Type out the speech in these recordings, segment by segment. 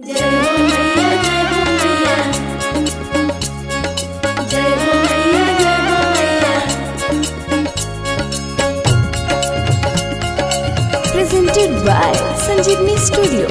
जय हो मैया जय हो मैया जय हो मैया जय हो मैया presented by Sanjeevni Studio.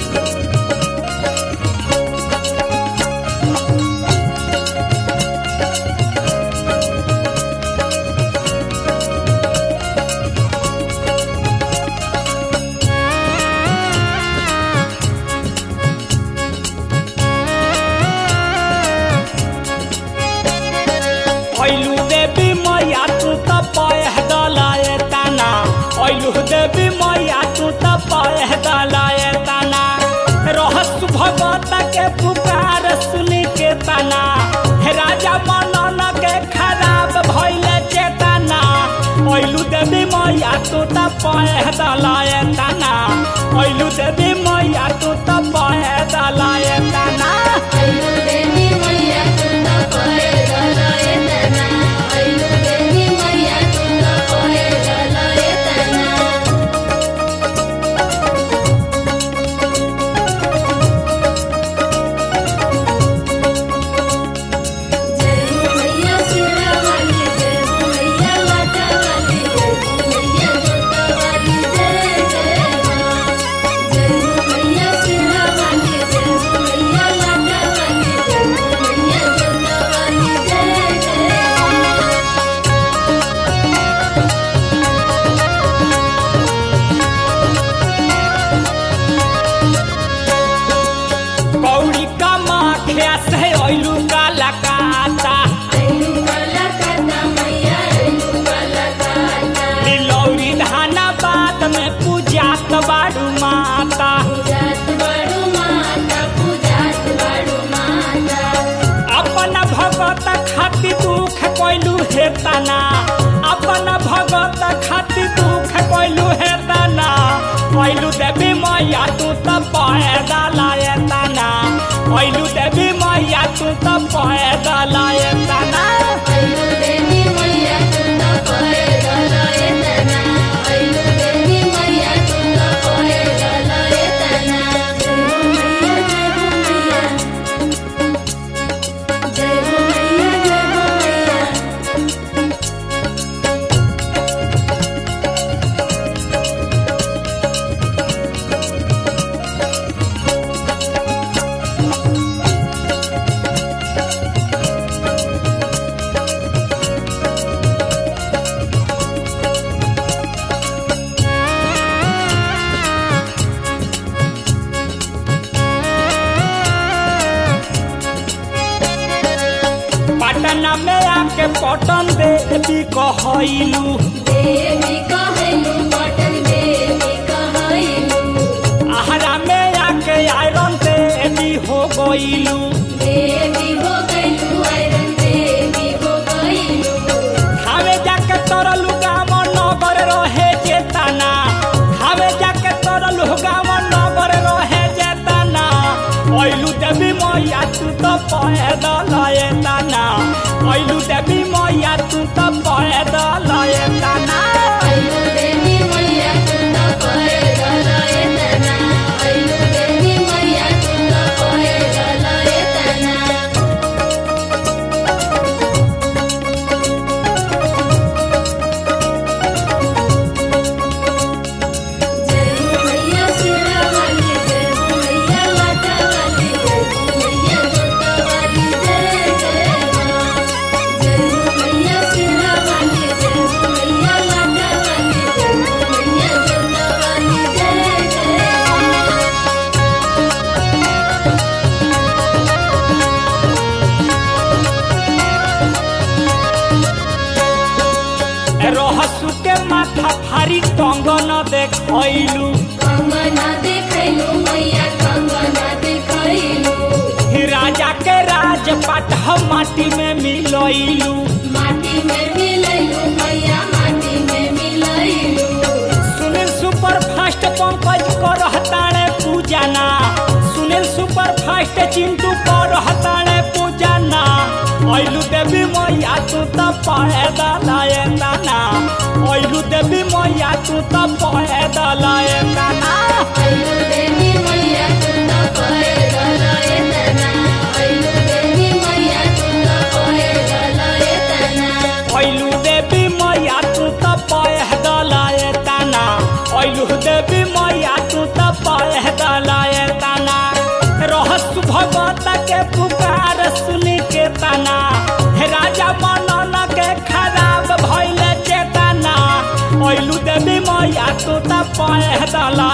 ऐलू देवी मैया तू त पह दलाए ताना ऐलू देवी मैया तू त पह दलाए ताना रहस भगत के पुकार सुनी के ताना हे राजा मनन के खराब भइले चेतना ऐलू देवी मैया तू त पह दलाए ताना ऐलू देवी मैया तू त पह दलाए ताना ऐलू देवी मैया तुंदा पहे गलाए तना ऐलू देवी मैया तुंदा पहे गलाए तना जय हो मैया सिरा वाली जय हो मैया लाटा वाली जय हो मैया जोता वाली जय जय माँ जय हो मैया सिरा वाली जय हो मैया लाटा वाली जय हो मैया जोता वाली जय जय माँ कौड़ी का माखिया से ऐलू का लकाता ऐलू वाला काटा मैया ऐलू वाला काटा नीलौरी धाना बात में पूजात बाड़ू माता पूजात बड़ू माता पूजात बड़ू माता अपन भगत खाति दुख कोइलू हेतना अपन भगत खाति दुख कोइलू हेतना ऐलू देवी मैया तू त पैदा लाए तना ऐलू देवी मैया तू त पैदा लाए तना ऐलू देवी मैया तुंदा पहे गलाए तना ऐलू देवी मैया तुंदा पहे गलाए तना जय हो मैया जय हो मैया जय हो मैया जय हो मैया पटना में आके पटन देवी कहलू देवी कहलू पटन देवी कहलू आहारा में आके आयरन देवी हो गईलू देवी हो गईलू आयरन देवी हो गईलू हमें जाके तरलू गाम नगर रहे जेतना हमें जाके तरलू गाम नगर रहे जेतना ऐलू देवी मैया तू तो पैदल एतना ऐलू देवी मैया तू तो पैदल एतना ऐलू देवी मैया तुंदा पहे गलाए तना ऐलू देवी मैया तुंदा पहे गलाए तना जय हो मैया सिरा वाली जय हो मैया लाटा वाली जय हो मैया जोता वाली जय जय माँ जय हो मैया सिरा वाली जय हो मैया लाटा वाली जय हो मैया जोता वाली जय जय माँ रहसु के माथा फारी टंग न देखैलू कंगना देखैलू मैया कंगना देखैलू राजा के राजपाट हम माटी में मिलैलू माटी में मिलैलू मैया माटी में मिलैलू सुनील सुपर फास्ट पंकज कर हताड़े पूजना सुनील सुपर फास्ट चिंटू कर हताड़े पूजना ऐलू देवी मैया तू त पैदल एतना ऐलू देवी मैया तू त पैदल एतना ऐलू देवी मैया तुंदा पहे गला ऐलू देवी मैया तू त पैदलाए तना रहस भगवत के पुकार सुनी के तना हे राजा मनन के खराब भइल चेतना ऐलू देवी मैया तू त पैदला